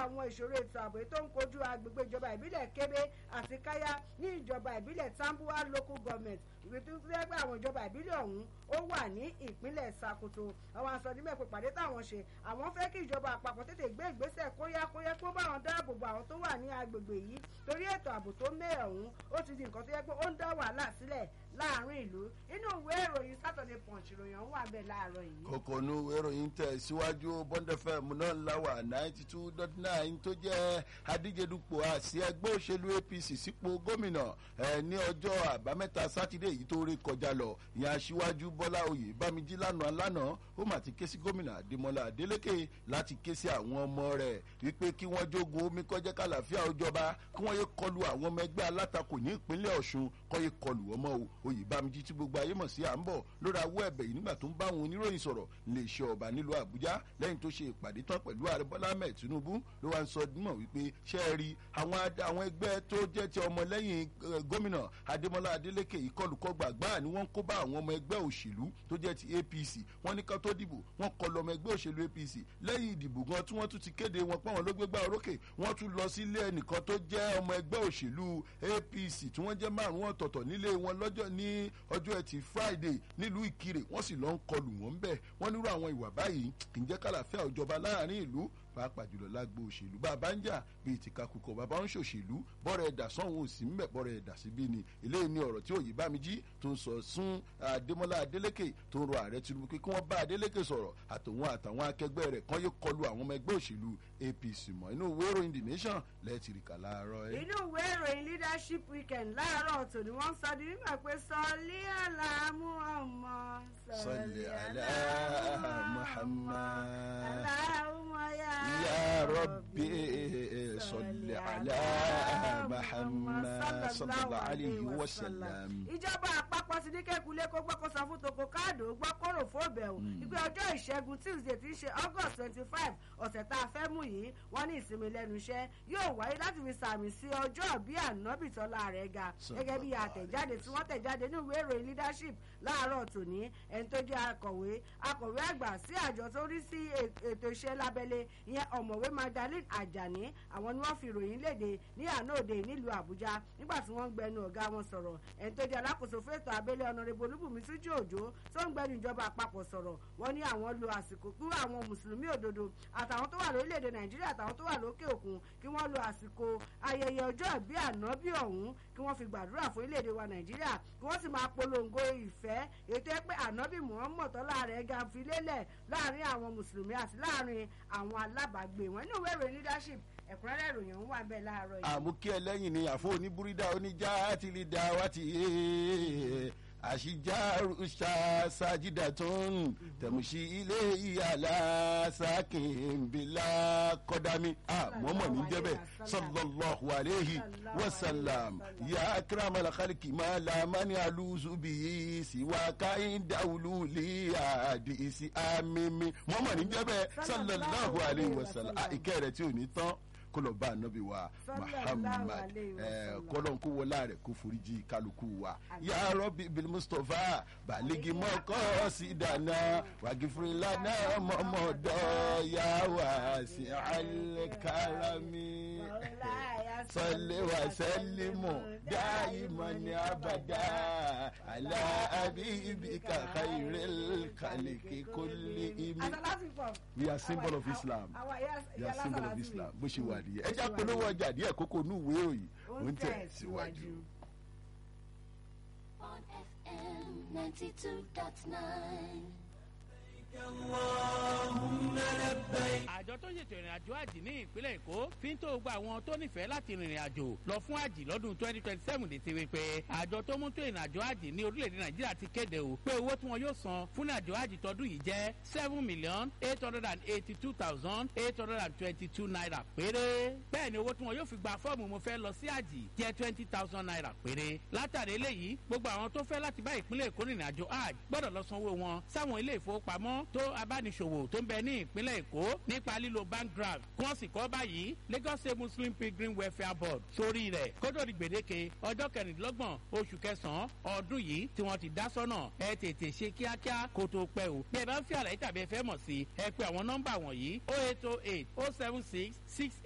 àwọn ìṣòro ètò ààbò tó ń kojú agbègbè ìjọba ìbílẹ̀ kébé àti káyá ní ìjọba ìbílẹ̀ tambuwa local government ìwé tó fẹ́ pé àwọn ìjọba ìbílẹ̀ ọ̀hún ó wà ní ìpínlẹ̀ sakoto àwọn asọ̀dímẹ̀ pé pàdé táwọn ṣe àwọn fẹ́ kí ìjọba àpapọ̀ tètè gbé ìgbésẹ̀ kóyákóyá kó bá àwọn dáàbò bo àwọn tó wà ní agbègbè yìí torí ètò ààbò tó mẹ́ ọ̀hún ó ti di nǹkan tó yẹ pé ó ń dá wàhálà sílẹ̀ láàrin ìlú inú ìwé ìròyìn Saturday Punch ìròyìn ọ̀hún wà bẹ́ẹ̀ láàárọ̀ yìí. kòkònú ìròyìn tẹ̀ síwájú Bond FM náà láwà ninety two dot nine tó jẹ́ adíjedupò àti ẹgbẹ́ òṣèlú APC sípò gómìnà ẹ̀ ní ọjọ́ àbámẹ́ta sátidé yìí tó rí kọjá lọ ìyẹn aṣíwájú Bọ́lá Oyè Bámijí lánàá lánàá ó mà ti ké sí gómìnà Adémọ́lá Adélékè láti ké sí àwọn ọmọ rẹ̀ wípé kí wọ́n jogun omi kọjá kàlàfíà ó jọba kí wọ́n yé kọlu àwọn ọmọ ẹgbẹ́ alátakò ní ìpínlẹ̀ Ọ̀ṣun kọ́ yé kọlu ọmọ o Oyè Bámijí tí gbogbo ayé mọ̀ sí à ń bọ̀ lórí awọ́ ẹ̀bẹ̀ yìí nígbà tó ń bá àwọn oníròyìn sọ̀rọ̀ lè ṣe ọba nílùú Àbújá lẹ́yìn tó ṣe ìpàdé tán pẹ̀lú ààrẹ Bọ́lá Ahmed Tinubu ló wá ń sọ mọ̀ wípé ṣé ẹ rí àwọn ẹgbẹ́ tó jẹ́ ti ọmọlẹ́yìn gómìnà Adémọ́lá Adélékè ìkọlùkọgbà gbáà ni wọ́n ń kó bá àwọn ọmọ ẹgbẹ́ òṣèlú tó jẹ́ ti APC wọ́n ní ká tó dìbò wọ́n kọlu ọmọ ẹgbẹ́ òṣèlú APC lẹ́yìn ìdìbò gan tí wọ́n tún ti kéde wọn pọ́n wọn ló gbégbá orókè wọ́n tún lọ sílé ẹnìkan tó jẹ́ ọmọ ẹgbẹ́ òṣèlú APC tí wọ́n jẹ́ márùn-ún ọ̀tọ̀ọ̀tọ̀ nílé wọn lọ́jọ́ ní ọjọ́ ẹtì Friday nílùú Ìkirè wọ́n sì lọ ń kọlù wọ́n bẹ́ẹ̀ wọ́n nírú àwọn ìwà báyìí kì í jẹ́ kálàfíà òjọba láàrin ìlú pàápàá jùlọ lágbo òṣèlú bàbá ń jà bíi tìkakùkọ bàbá ń ṣòṣèlú bọ́rẹ̀ ẹ̀dà sọ́hún òsì ń bẹ̀ bọ́rẹ̀ ẹ̀dà síbí ni eléyìí ni ọ̀rọ̀ tí òye Bámijí tó ń sọ sún Adémọ́lá Adélékè tó ń rọ ààrẹ Tinubu pé kí wọ́n bá Adélékè sọ̀rọ̀ àtòun àtàwọn akẹgbẹ́ rẹ̀ kán yóò kọlu àwọn ọmọ ẹgbẹ́ òṣèlú APC mọ́ inú ìwé ìròyìn The Nation lẹ́ẹ̀tì rí kà láàárọ̀ ẹ̀. inú ìwé ìròyìn leadership weekend láàárọ̀ tòní wọ́n sọ di nígbà pé sọlí àlàmú ọmọ sọlí àlá Muhammad aláhùnmọ́ yá. يا ربي صل على محمد صلى الله عليه وسلم ìjọba àpapọ̀ ti ní kékulé kó gbọ́ kó sọ fún toko káàdó gbọ́ kóró fóbẹ̀ o ìpè ọjọ́ ìṣẹ́gun tuesday ti ṣe august twenty five ọ̀sẹ̀ tá a fẹ́ mú yìí wọ́n ní ìsinmi lẹ́nu iṣẹ́ yóò wáyé láti fi sàmì sí ọjọ́ bí ànábì tọ́lá rẹ̀ ga gẹ́gẹ́ bí àtẹ̀jáde tí wọ́n tẹ̀jáde ní ìwé ìròyìn leadership láàárọ̀ tòní ẹni tó jẹ́ akọ̀wé akọ̀wé àgbà sí àjọ tó rí sí ètò iṣẹ́ lábẹ́lé ìyẹn ọ̀mọ̀wé Magdalene Ajani àwọn ni wọ́n fi ìròyìn léde ní àná òde nílùú Àbújá nígbà tí wọ́n ń gbẹnu ọ̀gá wọn sọ̀rọ̀ ẹni tó jẹ́ alákòóso fẹ́tọ̀ abẹ́lé ọ̀nàrẹ́bù Olúbùnmi Túnjí Òjó tó ń gbẹnu ìjọba àpapọ̀ sọ̀rọ̀ wọ́n ní àwọn lo àsìkò kú àwọn mùsùlùmí òdodo àtàwọn tó wà lórílẹ̀‐èdè Nàìjíríà àtàwọn tó wà lókè òkun kí wọ́n lo àsìkò ayẹyẹ ọjọ́ ìbí ànábì ọ̀hún kí wọ́n fi gbàdúrà fún orílẹ̀‐èdè wa Nàìjíríà kí wọ́n sì máa polongo ìfẹ́ ètò ẹ pé ànábì Muhammad tọ́lá rẹ̀ ga fi lélẹ̀ láàrin àwọn mùsùlùmí àti láàrin àwọn alábàágbé wọn nínú ìwé ìròyìn leadership ẹ̀kúnrẹ́rẹ́ ìròyìn ọ̀hún wà bẹ́ẹ̀ láàárọ̀ yìí. àmúkí ẹlẹ́yìn ni àfọ oníbúrídà oníjà àti lè dá wá ti àṣìjáru ṣáṣájídà tó ń tẹ̀mùsí ilé ìyàlá sákìnbílà kọ́dámi àmọ́mọ́ ní jẹ́bẹ̀ sallallahu alayhi wa sallam ya akramal khalqi ma la mani aluzu bi siwa kain dawulu li hadisi amimi mọ́mọ́ ní jẹ́bẹ̀ sallallahu alayhi wa sallam ìkẹ́ rẹ̀ tí ò ní tán kó lọ bá anabi wa muhammad kọlọ́n kó wọlá rẹ̀ kó foríjì kálukú wa ya rabbi bil mustapha baligi mọ́kọ́ sí dáná wàgífúri lánà mọ́mọ́dọ́ ya wá sí alikárami sọlẹ̀ wà sẹ́lẹ̀mù dáìmọ̀ ní abàdá àlà abibika khairil khaliki kulli imi. we are symbol of islam we are symbol of islam bó ṣe wà nìyẹn ẹ jẹ́ polówó ọjà díẹ̀ kókó inú ìwé òyìn ó ń tẹ̀ síwájú. on FM 92.9. àjọ tó ṣètò ìrìn àjò àjì ní ìpínlẹ̀ èkó fi ń tó gba àwọn tó nífẹ̀ẹ́ láti rìnrìn àjò lọ fún àjì lọ́dún twenty twenty seven létí wípé àjọ tó mú tó ìrìn àjò àjì ní orílẹ̀-èdè nàìjíríà ti kéde o pé owó tí wọn yóò san fún àjò àjì tọdún yìí jẹ́ seven million eight hundred and eighty two thousand eight hundred and twenty two naira péré bẹ́ẹ̀ ni owó tí wọn yóò fi gba fọ́ọ̀mù mo fẹ́ lọ sí àjì jẹ́ twenty thousand naira péré látàrí eléyìí gbogbo àwọn tó fẹ́ láti bá ìpínlẹ̀ èkó rìnrìn àjò àjì gbọ́dọ̀ lọ sanwó wọn sáwọn ilé ìfowópamọ́ tó abániṣòwò tó ń bẹ ní ìpínlẹ̀ èkó nípa lílo bank draft kí wọ́n sì kọ́ báyìí lagos state muslim pilgrim welfare board sórí rẹ̀ kótó di gbèdéke ọjọ́ kẹrìndínlọ́gbọ̀n oṣù kẹsàn-án ọdún yìí tí wọ́n ti dá sọ́nà ẹ tètè ṣe kíákíá kó tó pẹ́ o bí ẹ bá ń fi àlàyé tàbí ẹ fẹ́ mọ̀ sí ẹ pé àwọn nọ́mbà wọ̀nyí oh eight oh eight oh seven six six